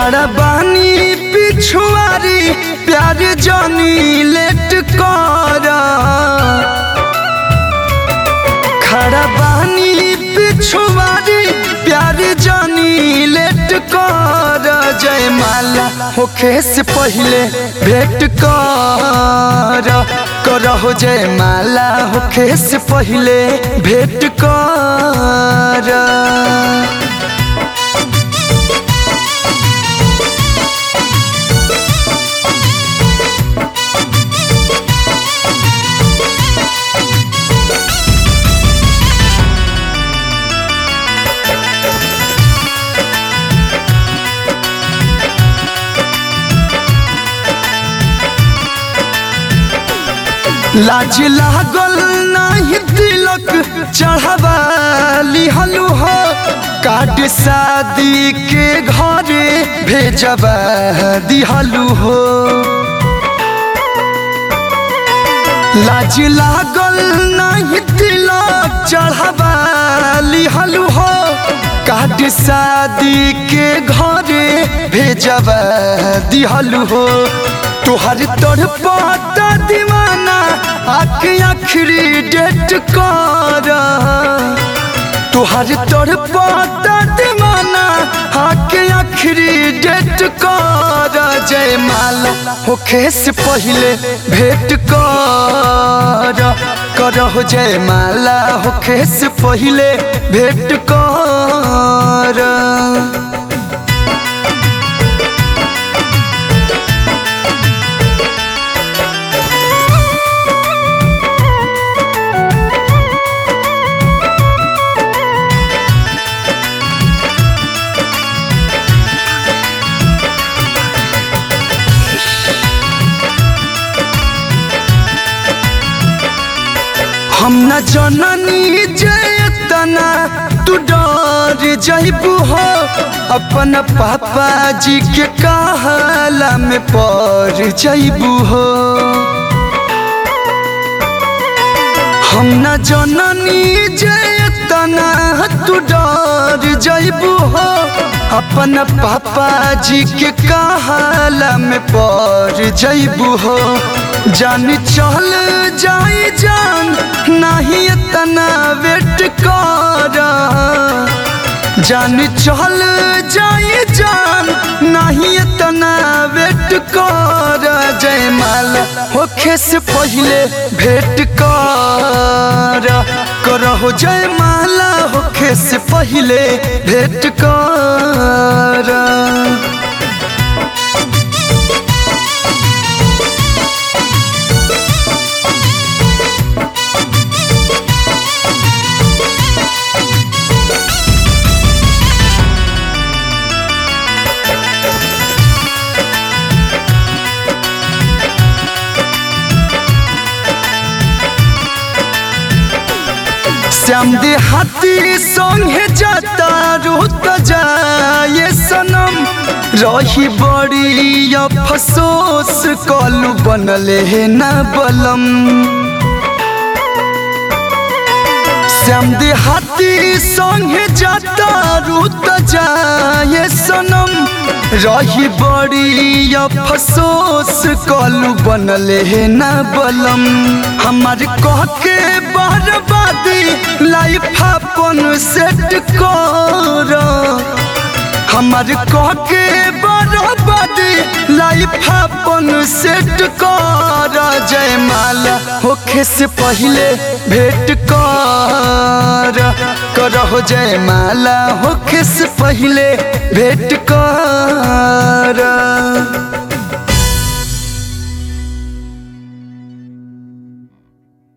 खड़ा बानी पिछुआरी प्यार जानी लेट कर खड़ा बानी पिछुआरी प्यार जानी लेट कर जय माला होखे से पहले भेंट कर करहो जय माला होखे से पहले भेंट कर लाज लागल नाही तिलक चढ़ावा लिहलु हो काट शादी के घरे भेजबा दिहलु हो लाज लागल नाही तिलक चढ़ावा लिहलु हो काट शादी के घरे भेजबा दिहलु हो तुहर तोर पाता दीवाना आख आखिरी डेट कर तुहर तोर पाता दीवाना आख आखिरी डेट कर जय माला होखे से पहले भेंट कर करहो जय माला होखे से पहले भेंट कर हम न जननी जयतना तू डर जइबू हो अपन पापा जी के कहला में पड़ जइबू हो हम न जननी जयतना तू डर जइबू हो अपन पापा जी के कहला में पड़ जइबू हो जान चल जाई जान नहीं इतना वेट कर जान चल जाई जान नहीं इतना वेट कर जय माला होखे से पहले भेंट कर करहो जय माला होखे से पहले भेंट कर श्याम दे हाथी संगे जाता रुत जाए सनम रही बड़ी अफसोस कलू बनले है ना बलम श्याम दे हाथी संगे जाता रुत जाए सनम रही बड़ी अफसोस कलू बनले है ना बलम हमार कह के बर्बादी लाइफ अपन सेट कर हमार कह के बर्बादी लाइफ अपन सेट कर जय माला होखे से पहले भेंट कर करहो जय माला होखे से पहले भेंट कर